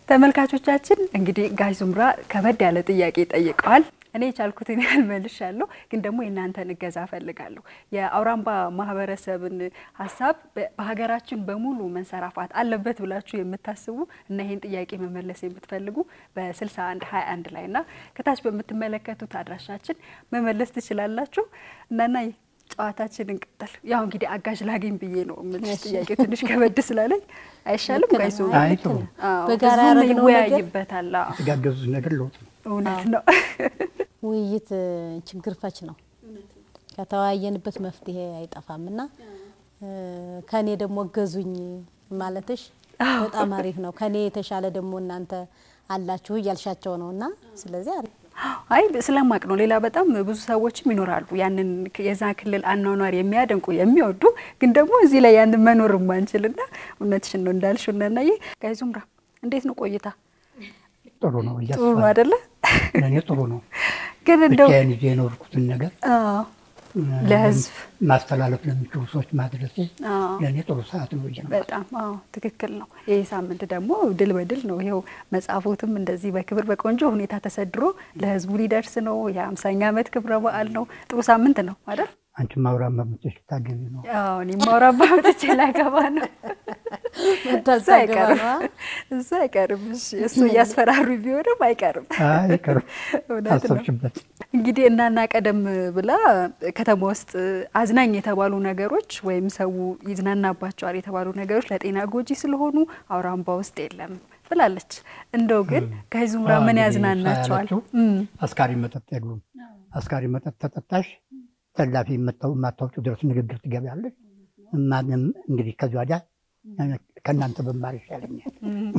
Speaker 1: ተመልካቾቻችን እንግዲህ ጋሽ ዙምራ ከበድ ያለ ጥያቄ ጠይቀዋል። እኔ የቻልኩትን ያህል መልሻለሁ፣ ግን ደግሞ የእናንተን እገዛ እፈልጋለሁ። የአውራምባ ማህበረሰብን ሀሳብ በሀገራችን በሙሉ መንሰራፋት አለበት ብላችሁ የምታስቡ እና ይህን ጥያቄ መመለስ የምትፈልጉ በ61 21 ላይ እና ከታች በምትመለከቱት አድራሻችን መመለስ ትችላላችሁ። እናና ጨዋታችን እንቀጥል። ያው እንግዲህ አጋዥ ላገኝ ብዬ ነው የምልሽ። ጥያቄ ትንሽ ከበድ ስላለኝ አይሻልም?
Speaker 3: ልክ ነህ።
Speaker 1: ጋይሶ
Speaker 2: አይ ጥሩ
Speaker 3: በጋራ
Speaker 1: ህዝቡም
Speaker 3: ያደረግነው ነገር
Speaker 1: ይወያይበታል። አዎ፣
Speaker 2: የተጋገዙት ነገር ለውጥ ነው።
Speaker 1: እውነት ነው።
Speaker 3: ውይይት እ፣ ችግር ፈች ነው። ከተወያየንበት መፍትሄ አይጠፋም እና እ፣ ከኔ ደግሞ እገዙኝ ማለትሽ በጣም አሪፍ ነው። ከኔ የተሻለ ደግሞ እናንተ አላችሁ እያልሻቸው ነው እና ስለዚህ አሪፍ
Speaker 1: አይ ስለማቅ ነው። ሌላ በጣም ብዙ ሰዎችም ይኖራሉ ያንን የዛ ክልል አኗኗር የሚያደንቁ የሚወዱ፣ ግን ደግሞ እዚህ ላይ ያንን መኖር ማንችልና እውነትሽን ነው እንዳልሽው እናናዬ። ጋይ ዙምራ እንዴት ነው ቆይታ?
Speaker 2: ጥሩ ነው
Speaker 1: ጥሩ ነው
Speaker 2: እያስባለሁ።
Speaker 1: አይደለ?
Speaker 2: ለእኔ ጥሩ ነው።
Speaker 1: ግን እንደው
Speaker 2: ብቻዬን ይዤ የኖርኩትን ነገር
Speaker 1: አዎ፣ ለህዝብ
Speaker 2: ማስተላለፍ ለሚችሉ ሰዎች ማድረሴ
Speaker 1: አዎ
Speaker 2: ለእኔ ጥሩ ሰዓት ነው ብዬ ነው
Speaker 1: በጣም አዎ ትክክል ነው። ይህ ሳምንት ደግሞ ድል በድል ነው። ይኸው መጽሐፎትም እንደዚህ በክብር በቆንጆ ሁኔታ ተሰድሮ ለህዝቡ ሊደርስ ነው። የአምሳኛ ዓመት ክብረ በዓል ነው። ጥሩ ሳምንት ነው አይደል?
Speaker 2: አንቺ ማውራት መብትሽ ታገቢ ነው።
Speaker 1: አዎ እኔ ማውራባ መጥቼ ላገባ ነው። እሱ አይቀርም እሱ አይቀርም። እሺ እሱ እያስፈራሩ ቢሆንም አይቀርም።
Speaker 2: አይቀርም
Speaker 1: እውነት ነው።
Speaker 2: አሰብሽበት።
Speaker 1: እንግዲህ እናና ቀደም ብላ ከተማ ውስጥ አዝናኝ የተባሉ ነገሮች ወይም ሰው ይዝናናባቸዋል የተባሉ ነገሮች ለጤና ጎጂ ስለሆኑ አውራምባ ውስጥ የለም ብላለች። እንደው ግን ከዙምራ ምን
Speaker 2: እንግዲህ
Speaker 1: ያዝናናቸዋል?
Speaker 2: ሳያላችሁ
Speaker 1: እም፣
Speaker 2: አስካሪ መጠጥ የሉም። አስካሪ መጠጥ ተጠጣሽ ተላፊ የማታውቂው ድረስ ንግግር ትገቢያለሽ። ማንም እንግዲህ ከዚህ ወዲያ ከእናንተ በማር ይሻለኛል።
Speaker 1: እም።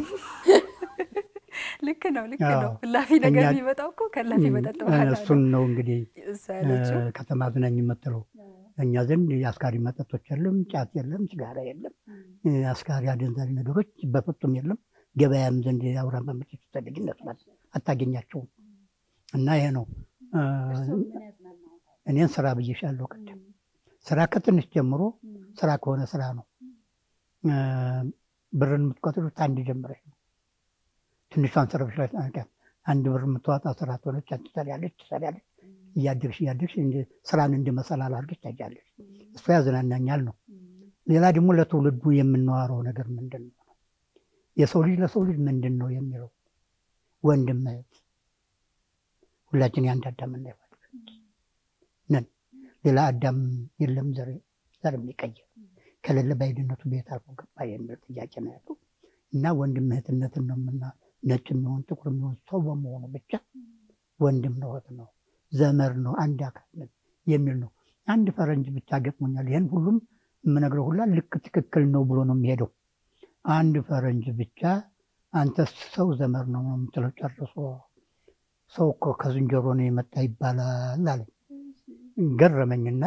Speaker 1: ልክ ነው ልክ
Speaker 2: አዎ።
Speaker 1: ነው። እላፊ ነገር
Speaker 2: እኛ-
Speaker 1: የሚመጣው እኮ ከእላፊ መጠጥ በኋላ ነው።
Speaker 2: እሱን ነው እንግዲህ
Speaker 1: እሷ ያለችው
Speaker 2: እ፣ ከተማ አዝናኝ የምትለው እኛ ዘንድ የአስካሪ መጠጦች የለም፣ ጫት የለም፣ ሲጋራ የለም፣ እ፣ አስካሪ አደንዛዥ ነገሮች በፍጹም የለም። ገበያም ዘንድ የአውራምባ ምርቶች ስትፈልጊ እነሱ ናት፣ አታገኛቸውም። እና ይሄ ነው እ፣ እኔን ስራ ብዬሻለሁ ቅድም። ስራ ከትንሽ ጀምሮ ስራ ከሆነ ስራ ነው። እ፣ ብርን የምትቆጥሩት አንድ ጀምረሽ ነው። ትንሿን ስራ ብሽ ላይ አንድ ብር የምትዋጣ ስራ ትሆነች፣ አንቺ ትሰሪያለሽ ትሰሪያለሽ እያደግሽ እያደግሽ እንደ- ስራን እንደ መሰላል አድርገሽ ታያለሽ። እሱ ያዝናናኛል ነው። ሌላ ደግሞ ለትውልዱ የምናወራው ነገር ምንድን ነው? የሰው ልጅ ለሰው ልጅ ምንድን ነው የሚለው ወንድም እህት፣ ሁላችን የአንድ አዳምና ሔዋን ነን። ሌላ አዳም የለም ዘር ዘር የሚቀይር ከሌለ በአይድነቱ ቤት አልፎ ገባ የሚል ጥያቄ ነው ያለው እና ወንድም እህትነትን ነው ምና ነጭ የሚሆን ጥቁር የሚሆን ሰው በመሆኑ ብቻ ወንድም ነው እህት ነው ዘመር ነው አንድ አካል ነን የሚል ነው። አንድ ፈረንጅ ብቻ ገጥሞኛል። ይህን ሁሉም የምነግረው ሁላ ልክ ትክክል ነው ብሎ ነው የሚሄደው። አንድ ፈረንጅ ብቻ አንተ ሰው ዘመር ነው ነው የምትለው ጨርሶ ሰው እኮ ከዝንጀሮ ነው የመጣ ይባላል አለ። ገረመኝና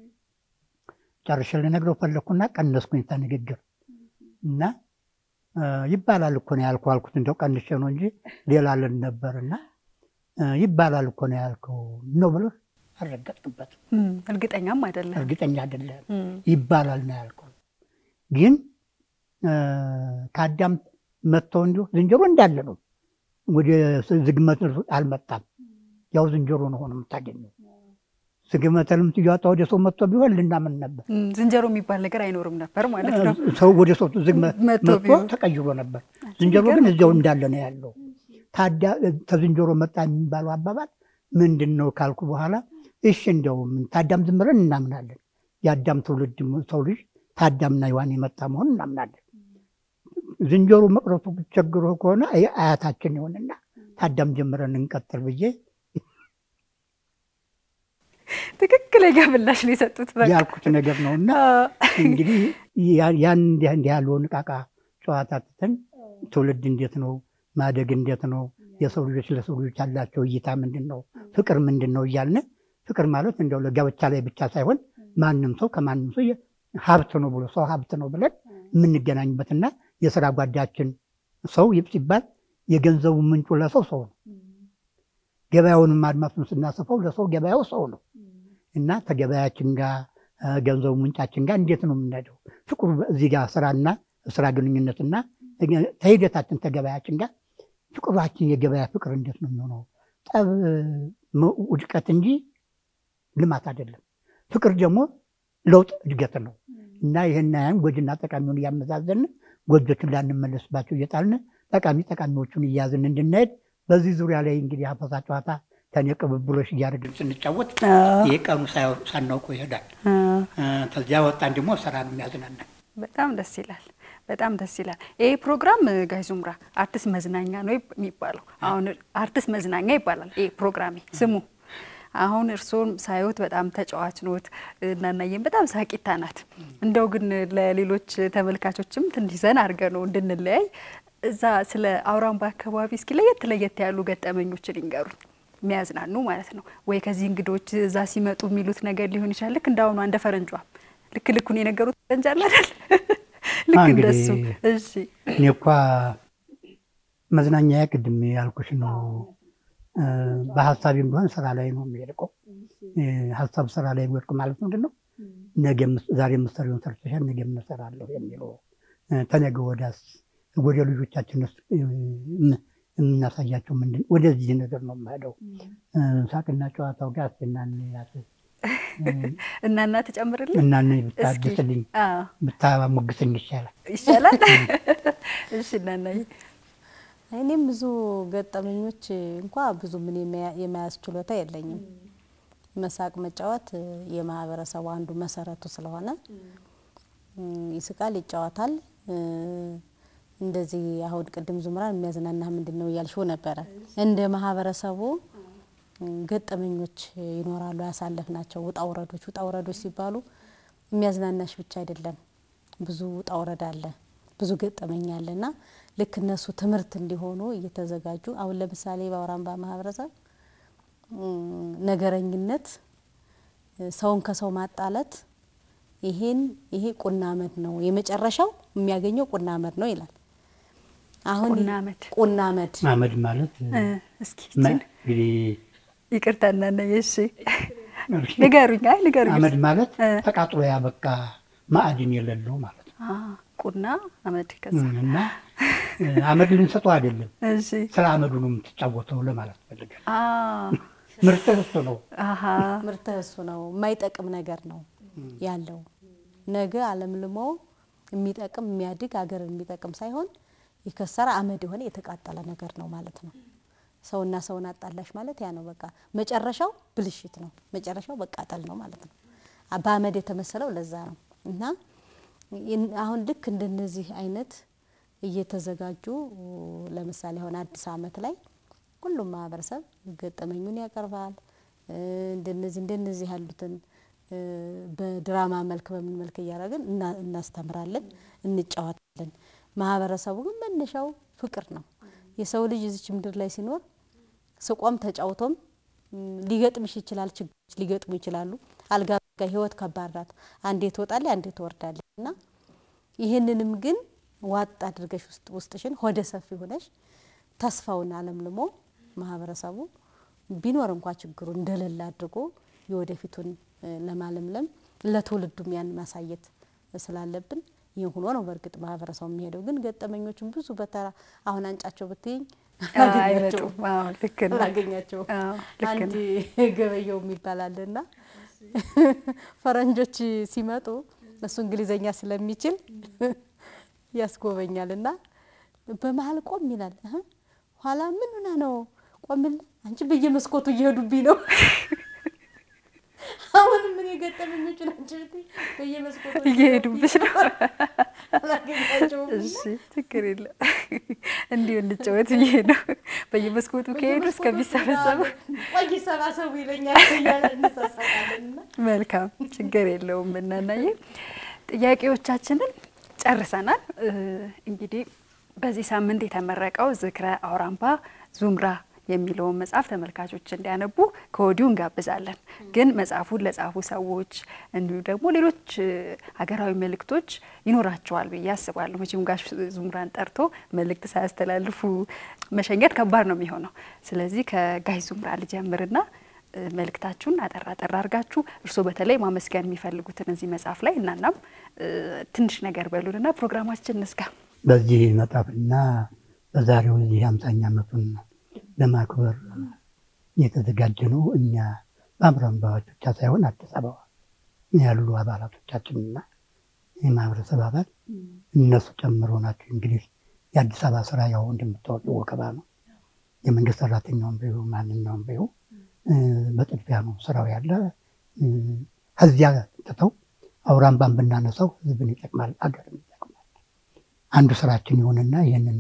Speaker 2: ጨርሼ ልነግረው ፈለግኩና ቀነስኩኝ ንግግር እና እ፣ ይባላል እኮ ነው ያልኩህ አልኩት። እንደው ቀንሼ ነው እንጂ ሌላ ልን ነበርና እ፣ ይባላል እኮ ነው ያልከው ነው ብሎ አልረገጥክበት።
Speaker 1: እም፣ እርግጠኛም አይደለም።
Speaker 2: እርግጠኛ አይደለም
Speaker 1: እም፣
Speaker 2: ይባላል ነው ያልከው። ግን እ፣ ከአዳም መጥተው እንዲሁ ዝንጀሮ እንዳለ ነው። ወደ ዝግመት አልመጣም። ያው ዝንጀሮ ነው ሆኖ የምታገኘው። ዝግመተ ልምት እያወጣ ወደ ሰው መጥቶ ቢሆን ልናምን ነበር።
Speaker 1: እም፣ ዝንጀሮ የሚባል ነገር አይኖርም ነበር ማለት ነው።
Speaker 2: ሰው ወደ ሰው ዝግመት
Speaker 1: መጥቶ
Speaker 2: መጥቶ
Speaker 1: ቢሆን።
Speaker 2: ተቀይሮ ነበር። ዝንጀሮ ግን እዚያው እንዳለ ነው ያለው። ታዲያ ከዝንጀሮ መጣ የሚባለው አባባል ምንድን ነው ካልኩ በኋላ እሺ እንደውም ታዳም ዝም ብለን እናምናለን። የአዳም ትውልድ ሰው ልጅ ታዳምና ሔዋን የመጣ መሆን እናምናለን። ዝንጀሮ መቅረቱ ቸግሮ ከሆነ አይ አያታችን ይሆንና ታዳም ጀምረን እንቀጥል ብዬ
Speaker 1: ትክክለኛ ምላሽ ነው የሰጡት። በቃ
Speaker 2: ያልኩት ነገር ነው እና እንግዲህ ያ- ያን እንዲህ እንዲህ ያለውን ዕቃቃ ጨዋታ ትተን ትውልድ እንዴት ነው ማደግ እንዴት ነው የሰው ልጆች ለሰው ልጆች ያላቸው እይታ ምንድን ነው ፍቅር ምንድን ነው እያልን ፍቅር ማለት እንደው ለጋብቻ ላይ ብቻ ሳይሆን ማንም ሰው ከማንም ሰው የ- ሀብት ነው ብሎ ሰው ሀብት ነው ብለን የምንገናኝበትና የስራ ጓዳችን ሰው ይብ ሲባል የገንዘቡ ምንጩ ለሰው ሰው ነው። ገበያውንም አድማሱን ስናሰፋው ለሰው ገበያው ሰው ነው እና ከገበያችን ጋር እ፣ ገንዘቡ ምንጫችን ጋር እንዴት ነው የምንሄደው? ፍቅሩ እዚህ ጋር ስራና ስራ ግንኙነትና ተሂደታችን ተገበያችን ጋር ፍቅራችን የገበያ ፍቅር እንዴት ነው የሚሆነው? ጠብ መ- ውድቀት እንጂ ልማት አይደለም። ፍቅር ደግሞ ለውጥ እድገት ነው እና ይህን ያን ጎጅና ጠቃሚውን እያመዛዘን ጎጆችን ላንመለስባቸው እየጣልን ጠቃሚ ጠቃሚዎቹን እያዝን እንድንሄድ በዚህ ዙሪያ ላይ እንግዲህ ሀፈሳ ጨዋታ ከኔ ቅብብሎች እያደረግን ስንጫወት ይህ ቀኑ ሳያው- ሳናውቀው ይሄዳል። እ፣ ከዚያ ወጣን ደግሞ ስራ ነው የሚያዝናናን።
Speaker 1: በጣም ደስ ይላል። በጣም ደስ ይላል። ይሄ ፕሮግራም እ፣ ጋሽ ዙምራ አርቲስት መዝናኛ ነው የሚባለው። አሁን አርቲስት መዝናኛ ይባላል ይሄ ፕሮግራሜ ስሙ። አሁን እርስዎም ሳይወት በጣም ተጫዋች ኖት፣ እናናየም በጣም ሳቂታ ናት። እንደው ግን ለሌሎች ተመልካቾችም ትንሽ ዘና አድርገ ነው እንድንለያይ እዛ ስለ አውራምባ አካባቢ እስኪ ለየት ለየት ያሉ ገጠመኞችን ይንገሩኝ፣ የሚያዝናኑ ማለት ነው። ወይ ከዚህ እንግዶች እዛ ሲመጡ የሚሉት ነገር ሊሆን ይችላል። ልክ እንዳሁኑ አንደ ፈረንጇ ልክ ልኩን የነገሩት ፈረንጅ አለ አይደል? ልክ
Speaker 2: እንግዲህ
Speaker 1: እንደሱ። እሺ
Speaker 2: እኔ እኳ መዝናኛ ቅድም ያልኩሽ ነው። እ፣ በሀሳቢም ቢሆን ስራ ላይ ነው የሚወድቀው። እ፣ ሀሳብ ስራ ላይ የሚወድቅ ማለት ምንድን ነው? ነገ የምስ- ዛሬ የምትሰሪውን ሰርተሻል፣ ነገ የምሰራለሁ የሚለው እ፣ ተነገ ወዲያስ ወደ ልጆቻችን ውስጥ እ፣ የም- የምናሳያቸው ምንድን ወደዚህ ነገር ነው የምሄደው። እ፣ ሳቅና ጨዋታው ጋር ስናንያት
Speaker 1: እናና ትጨምርልኝ
Speaker 2: እናን
Speaker 1: እስኪ
Speaker 2: ብታድስልኝ
Speaker 1: አዎ፣
Speaker 2: ብታሞግሰኝ ይሻላል።
Speaker 1: ይሻላል። እሺ እናናዬ
Speaker 3: እኔም ብዙ ገጠመኞች እንኳ ብዙ ምን የመያዝ ችሎታ የለኝም። መሳቅ መጫወት እ፣ የማህበረሰቡ አንዱ መሰረቱ ስለሆነ እም፣ ይስቃል፣ ይጫወታል። እ፣ እንደዚህ አሁን ቅድም ዙምራን የሚያዝናና ምንድን ነው እያልሽው ነበረ። እንደ ማህበረሰቡ እም፣ ገጠመኞች ይኖራሉ ያሳለፍናቸው ውጣ ውረዶች። ውጣ ውረዶች ሲባሉ የሚያዝናናሽ ብቻ አይደለም፣ ብዙ ውጣ ውረድ አለ፣ ብዙ ገጠመኝ አለ እና ልክ እነሱ ትምህርት እንዲሆኑ እየተዘጋጁ አሁን ለምሳሌ በአውራምባ ማህበረሰብ እም፣ ነገረኝነት፣ እ፣ ሰውን ከሰው ማጣለት ይሄን ይሄ ቁና አመድ ነው የመጨረሻው የሚያገኘው ቁና አመድ ነው ይላል። አሁን
Speaker 1: ቁና አመድ።
Speaker 3: ቁና አመድ
Speaker 2: አመድ ማለት
Speaker 1: እ፣ እስኪ
Speaker 2: መ-
Speaker 1: ይችን
Speaker 2: እንግዲህ
Speaker 1: ይቅርታ እናናዬ። እሺ ንገሩኝ። አይ ንገሩኝ።
Speaker 2: አመድ ማለት
Speaker 1: እ።
Speaker 2: ተቃጥሎ ያበቃ ማዕድን የሌለው ማለት ነው።
Speaker 1: አ፣ ቁና አመድ ከዛ
Speaker 2: እና እ፣ አመድ ልንሰጠው አይደለም፣
Speaker 1: እሺ
Speaker 2: ስለ አመዱ ነው የምትጫወተው ለማለት ፈልጋል።
Speaker 1: አ
Speaker 2: ምርጥ እሱ ነው።
Speaker 1: አሀ
Speaker 3: ምርት እሱ ነው። የማይጠቅም ነገር ነው ያለው። ነገ አለምልሞ የሚጠቅም የሚያድግ ሀገርን የሚጠቅም ሳይሆን የከሰረ አመድ የሆነ የተቃጠለ ነገር ነው ማለት ነው። ሰውና ሰውን አጣላሽ ማለት ያ ነው። በቃ መጨረሻው ብልሽት ነው። መጨረሻው መቃጠል ነው ማለት ነው። አ- በአመድ የተመሰለው ለዛ ነው እና ይን- አሁን ልክ እንደነዚህ አይነት እየተዘጋጁ ለምሳሌ አሁን አዲስ አመት ላይ ሁሉም ማህበረሰብ ገጠመኙን ያቀርባል። እ፣ እንደነዚህ እንደነዚህ ያሉትን እ፣ በድራማ መልክ በምን መልክ እያደረግን እና- እናስተምራለን፣ እንጫወታለን። ማህበረሰቡ ግን መነሻው ፍቅር ነው። የሰው ልጅ እዚች ምድር ላይ ሲኖር ስቆም ተጫውቶም ም፣ ሊገጥምሽ ይችላል። ችግሮች ሊገጥሙ ይችላሉ። አልጋ በአልጋ ህይወት ከባድ ናት። አንዴ ትወጣለች፣ አንዴ ትወርዳለች እና ይህንንም ግን ዋጥ አድርገሽ ውስጥ ውስጥሽን ሆደ ሰፊ ሆነሽ ተስፋውን አለምልሞ ማህበረሰቡ ቢኖር እንኳ ችግሩ እንደሌለ አድርጎ የወደፊቱን እ፣ ለማለምለም ለትውልዱም ያን ማሳየት ስላለብን ይህ ሆኖ ነው በእርግጥ ማህበረሰቡ የሚሄደው። ግን ገጠመኞችን ብዙ በተራ አሁን አንጫቸው ብትይኝ አላገኛቸውም
Speaker 1: አይመጡም። አዎ ልክ ነው።
Speaker 3: አላገኛቸውም።
Speaker 1: አዎ ልክ
Speaker 3: አንድ
Speaker 1: ነው።
Speaker 3: ገበየው የሚባል አለና ፈረንጆች ሲመጡ እሱ እንግሊዘኛ ስለሚችል ያስጎበኛል እና በመሀል ቆም ይላል። እህ፣ ኋላ ምን ሆና ነው ቆምል? አንቺ በየመስኮቱ እየሄዱብኝ ነው። አሁንም ምን የገጠመኞቹን አንቺ ብትይ በየመስኮቱ
Speaker 1: እየሄዱብሽ ነው።
Speaker 3: አላገኛቸውም እና
Speaker 1: እሺ ችግር የለም። እንዲሁ እንጫወት ብዬ ነው። በየመስኮቱ ከሄዱ እስከሚሰበሰቡ
Speaker 3: ቆይ ሰባሰቡ ይለኛል እያለ እንሳሳቃለን እና
Speaker 1: መልካም ችግር የለውም። እናናየ ጥያቄዎቻችንን ጨርሰናል። እ፣ እንግዲህ በዚህ ሳምንት የተመረቀው ዝክረ አውራምባ ዙምራ የሚለውን መጽሐፍ ተመልካቾች እንዲያነቡ ከወዲሁ እንጋብዛለን። ግን መጽሐፉን ለጻፉ ሰዎች እንዲሁ ደግሞ ሌሎች እ፣ ሀገራዊ መልእክቶች ይኖራቸዋል ብዬ አስባለሁ። መቼም ጋሽ ዙምራን ጠርቶ መልእክት ሳያስተላልፉ መሸኘት ከባድ ነው የሚሆነው። ስለዚህ ከጋሽ ዙምራ ልጀምርና እ፣ መልእክታችሁን አጠር አጠር አድርጋችሁ እርስዎ በተለይ ማመስገን የሚፈልጉትን እዚህ መጽሐፍ ላይ እናናም እ፣ ትንሽ ነገር በሉንና ፕሮግራማችን እንዝጋ።
Speaker 2: በዚህ መጽሐፍና በዛሬው እዚህ ሃምሳኛ ዓመቱን ለማክበር የተዘጋጀ ነው። እኛ በአምራንባዎች ብቻ ሳይሆን አዲስ አበባ ያሉ አባላቶቻችንና የማህበረሰብ አባል እነሱ ጨምሮ ናቸው። እንግዲህ የአዲስ አበባ ስራ ያው እንደምታወቂው ወከባ ነው። የመንግስት ሰራተኛውን ቢሆ ማንኛውም ቢሆ በጥድፊያ ነው ስራው ያለ። ከዚያ ትተው አውራምባን ብናነሳው ህዝብን ይጠቅማል፣ አገርን ይጠቅማል። አንዱ ስራችን ይሆንና ይህንን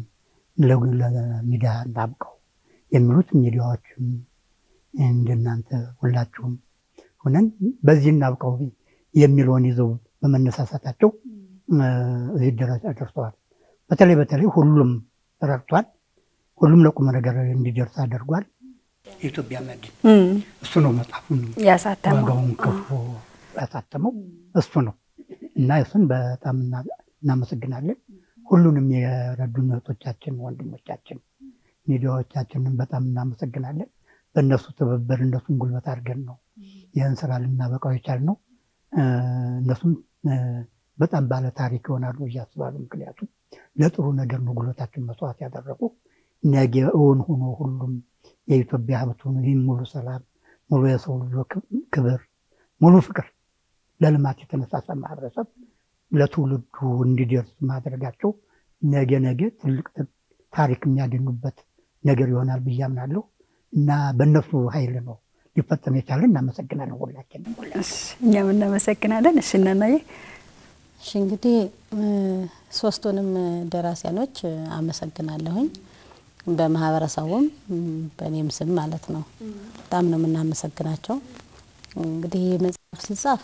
Speaker 2: ለሚዲያ እናብቀው የሚሉት ሚዲያዎችም እንደናንተ ሁላችሁም ሆነን በዚህ እናብቀው የሚለውን ይዘው በመነሳሳታቸው እዚህ ደረጃ ደርሰዋል። በተለይ በተለይ ሁሉም ረድቷል። ሁሉም ለቁም ነገር እንዲደርስ አድርጓል። የኢትዮጵያ መድን እሱ ነው መጽሐፉን
Speaker 1: ያሳተመው
Speaker 2: ዋጋውን ከፍሎ ያሳተመው እሱ ነው እና እሱን በጣም እናመሰግናለን። ሁሉንም የረዱን እህቶቻችን፣ ወንድሞቻችን፣ ሚዲያዎቻችንን በጣም እናመሰግናለን። በእነሱ ትብብር እነሱን ጉልበት አድርገን ነው ይህን ስራ ልናበቃው የቻልነው። እነሱም በጣም ባለ ታሪክ ይሆናሉ ብዬ አስባለሁ። ምክንያቱም ለጥሩ ነገር ነው ጉልበታችን መስዋዕት ያደረጉ። ነገ እውን ሆኖ ሁሉም የኢትዮጵያ ሀብት ሆኖ ይህም ሙሉ ሰላም፣ ሙሉ የሰው ልጆች ክብር፣ ሙሉ ፍቅር ለልማት የተነሳሳ ማህበረሰብ ለትውልዱ እንዲደርስ ማድረጋቸው ነገ ነገ ትልቅ ታሪክ የሚያገኙበት ነገር ይሆናል ብዬ አምናለሁ እና በእነሱ ኃይል ነው ሊፈጸም የቻለ። እናመሰግናለን ሁላችንም።
Speaker 1: እኛም እናመሰግናለን። እሺ እናናዬ
Speaker 3: እሺ እንግዲህ ሶስቱንም ደራሲያኖች አመሰግናለሁኝ በማህበረሰቡም በእኔም ስም ማለት ነው። በጣም ነው የምናመሰግናቸው። እንግዲህ ይህ መጽሐፍ ሲጻፍ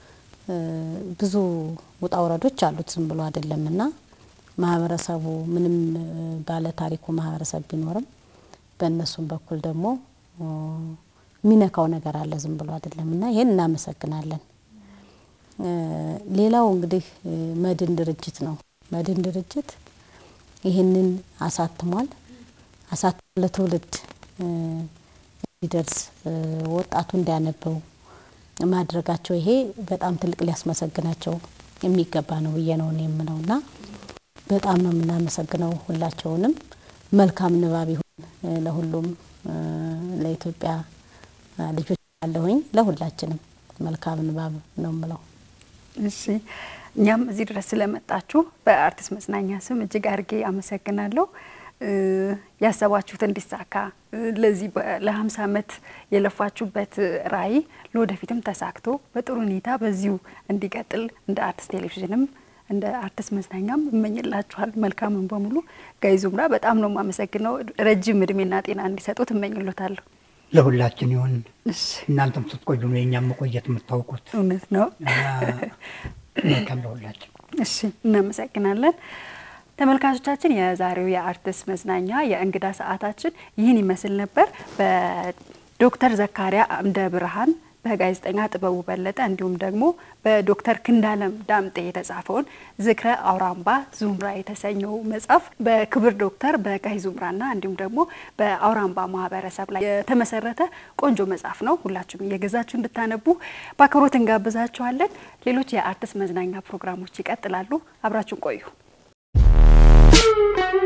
Speaker 3: ብዙ ውጣ ውረዶች አሉት፣ ዝም ብሎ አይደለም እና ማህበረሰቡ ምንም ባለ ታሪኩ ማህበረሰብ ቢኖርም በእነሱም በኩል ደግሞ የሚነካው ነገር አለ፣ ዝም ብሎ አይደለም እና ይህን እናመሰግናለን። ሌላው እንግዲህ መድን ድርጅት ነው። መድን ድርጅት ይህንን አሳትሟል። አሳትሞ ለትውልድ እንዲደርስ ወጣቱ እንዲያነበው ማድረጋቸው ይሄ በጣም ትልቅ ሊያስመሰግናቸው የሚገባ ነው ብዬ ነው እኔ የምለው እና በጣም ነው የምናመሰግነው ሁላቸውንም። መልካም ንባብ ይሁን ለሁሉም ለኢትዮጵያ ልጆች ያለሁኝ ለሁላችንም መልካም ንባብ ነው የምለው።
Speaker 1: እሺ እኛም እዚህ ድረስ ስለመጣችሁ በአርቲስት መዝናኛ ስም እጅግ አድርጌ አመሰግናለሁ። ያሰባችሁት እንዲሳካ ለዚህ ለሀምሳ ዓመት የለፋችሁበት ራዕይ ለወደፊትም ተሳክቶ በጥሩ ሁኔታ በዚሁ እንዲቀጥል እንደ አርቲስት ቴሌቪዥንም እንደ አርቲስት መዝናኛም እመኝላችኋል። መልካምን በሙሉ ጋይ ዙምራ በጣም ነው የማመሰግነው። ረጅም እድሜና ጤና እንዲሰጡት እመኝሎታለሁ።
Speaker 2: ለሁላችን ይሁን። እናንተም ስትቆዩ ነው የእኛም መቆየት የምታውቁት።
Speaker 1: እውነት ነው።
Speaker 2: መልካም ለሁላችን።
Speaker 1: እሺ፣ እናመሰግናለን። ተመልካቾቻችን የዛሬው የአርቲስት መዝናኛ የእንግዳ ሰዓታችን ይህን ይመስል ነበር። በዶክተር ዘካሪያ አምደ ብርሃን በጋዜጠኛ ጥበቡ በለጠ እንዲሁም ደግሞ በዶክተር ክንዳለም ዳምጤ የተጻፈውን ዝክረ አውራምባ ዙምራ የተሰኘው መጽሐፍ በክብር ዶክተር በጋይ ዙምራና እንዲሁም ደግሞ በአውራምባ ማህበረሰብ ላይ የተመሰረተ ቆንጆ መጽሐፍ ነው። ሁላችሁም እየገዛችሁ እንድታነቡ በአክብሮት እንጋብዛችኋለን። ሌሎች የአርቲስት መዝናኛ ፕሮግራሞች ይቀጥላሉ። አብራችሁን ቆዩ።